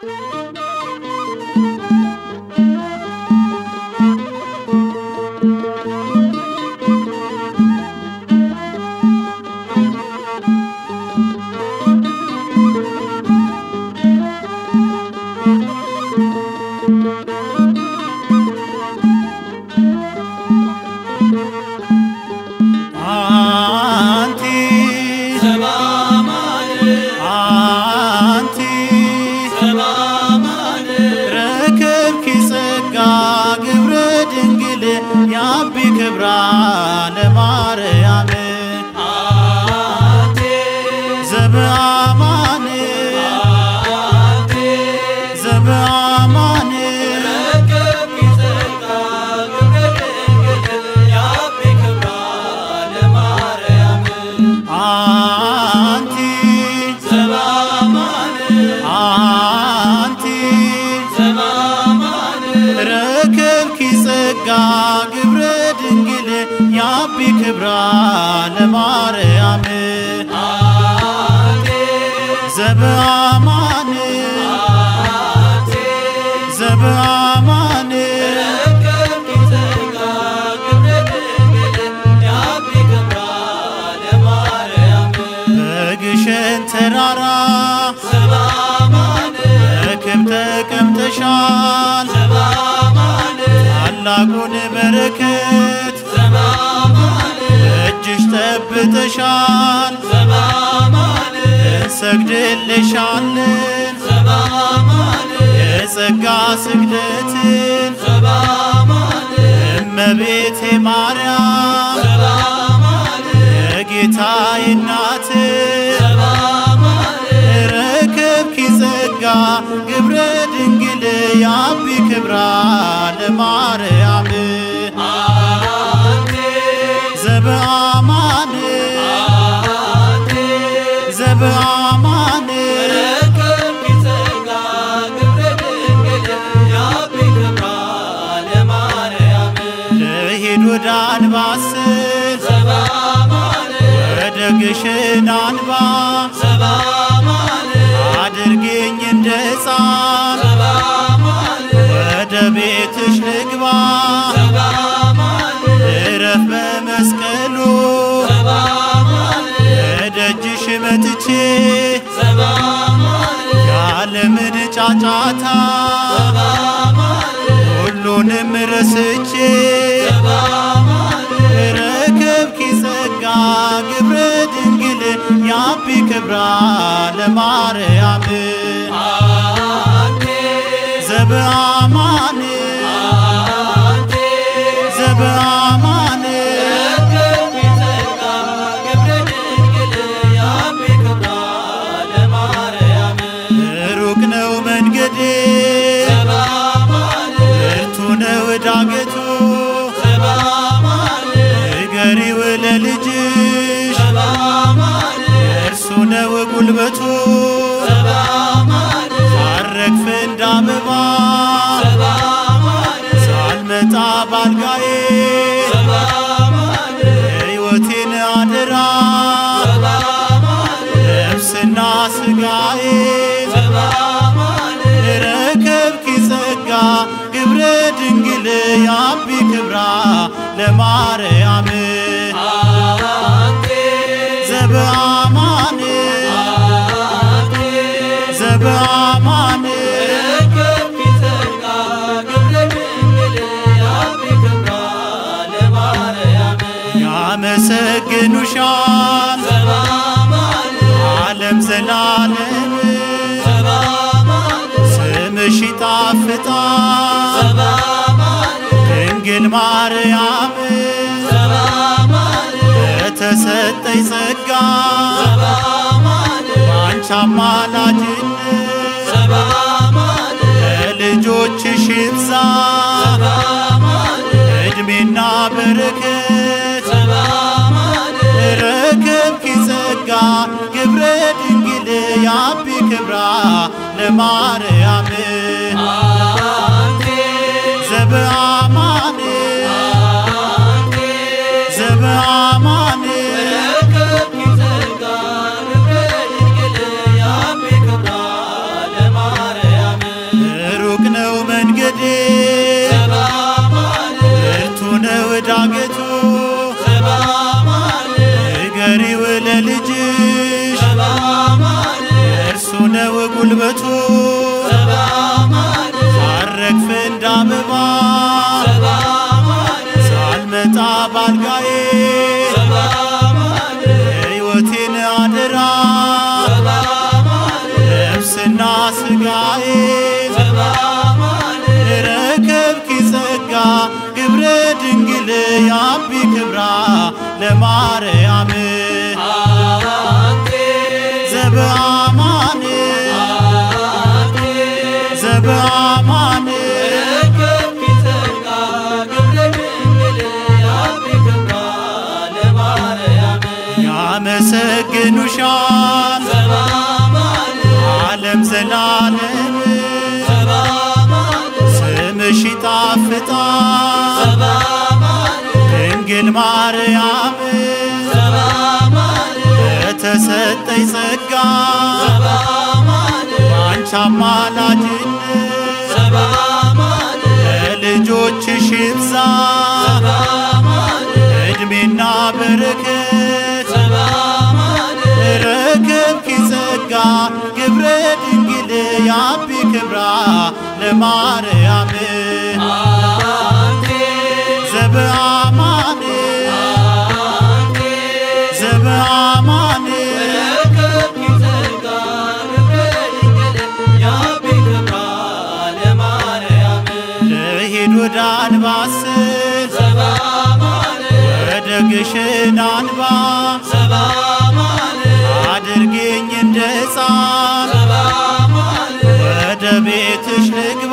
አንቲ አንቲ ረከብኪ ጸጋ ግብረ ድንግል ያቢ ክብራ ለማርያም ዘበአማን ዘበአማን አንቲ አንቲ ረከብኪ ጸጋ ግብረ ድንግል ያቢ ክብራ ለማርያም ዘበአማን ዘበአማን በግሸን ተራራ በክብ ተቀምጠሻል ታላቁን በረከት እጅሽ ጠብተሻል እንሰግድልሻለን የጸጋ ስግደትን እመቤቴ ማርያም የጌታዬ እናት ረከብኪ ጸጋ ግብረ ድንግል ያቢ ክብራ ለማርያም ዘበአማን ዘበአማን ልሂድ ወደ አንባስል ወደ ግሽን አንባ አድርጌኝ እንደ ሕፃን ወደ ቤትሽ ልግባ እረፍ በመስቀሉ እደጅሽ መጥቼ ያለምን ጫጫታ ሁሉንም ረስቼ ረከብኪ ጸጋ ግብረ ድንግል ያቢ ክብራ ለማርያም ዘበአማን ዘበአማን ሩቅ ነው መንገዴ ብርቱ ነው ዳገቱ ንገሪው ለልጅሽ እርሱ ነው ጉልበቱ ሳረግፍ እንደ አበባ ሳልመጣ ባልጋዬ ሕይወቴን አደራ ነፍስና ስጋዬ ረከብኪ ጸጋ ግብረ ድንግል ያቢ ክብራ ለማርያም ዘበአማን ዘበአማን ያመሰግኑሻል ዓለም ዘላለም ስምሽ ይጣፍጣል ድንግል ማርያም የተሰጠኝ ጸጋ ባንቺ አማላጅነት ለልጆችሽ ይብዛ እድሜና በረከት ረከብኪ ጸጋ ግብረ ድንግል ያቢ ክብራ ለማርያም ዘበአማን ዘበአማን በምሕረቱ ሳረግፍ እንደ አበባ ሳልመጣ ባልጋዬ ሕይወቴን አደራ ነፍስና ሥጋዬ ረከብኪ ጸጋ ግብረ ድንግል ያቢ ክብራ ለማርያም ዘበአማን ዘበአማን ያመሰግኑሻል ዓለም ዘላለም ስምሽ ይጣፍጣል ድንግል ማርያም ለተሰጠኝ ጸጋ ባንቺ አማላጅነት ለልጆችሽ ይብዛ ዕድሜና በረከት ረከብኪ ጸጋ ግብረ ድንግል ያቢ ክብራ ለማርያም ዘበአማን ዘበአማን ልሂድ ወደ አንባስል ወደ ግሽን አንባ አድርጌኝ እንደ ሕፃን ወደ ቤትሽ ልግባ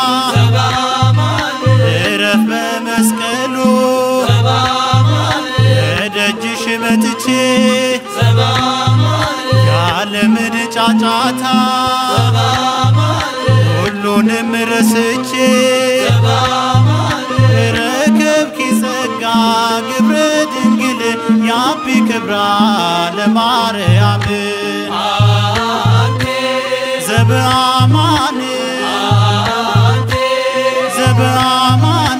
እረፍ በመስቀሉ እደጅሽ መጥቼ ያለምን ጫጫታ ሁሉንም ረስቼ ረከብኪ ጸጋ ግብረ ድንግል ያቢ ክብራ ለማርያም ዘበአማን ዘበአማን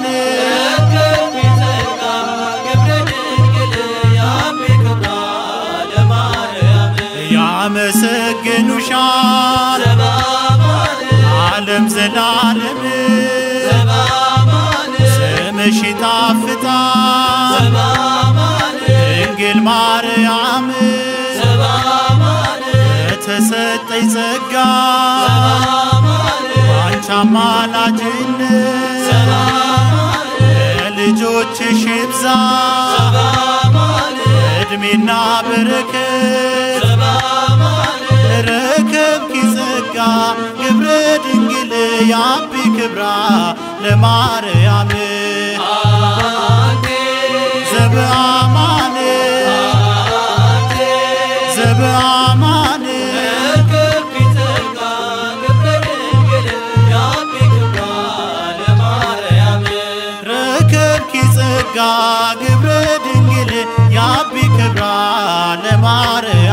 ያመሰግኑሻል ዓለም ዘላለም ስምሽ ይጣፍጣል ድንግል ማርያም ለተሰጠኝ ጸጋ ባንቺ አማላጅነት ለልጆችሽ ይብዛ ዕድሜና በረከት ረከብኪ ጸጋ ግብረ ድንግል ያቢ ክብራ ለማርያም ዘበአማን ዘበአማን ረከብኪ ጸጋ ግብረ ድንግል ያቢ ክብራ ለማርያም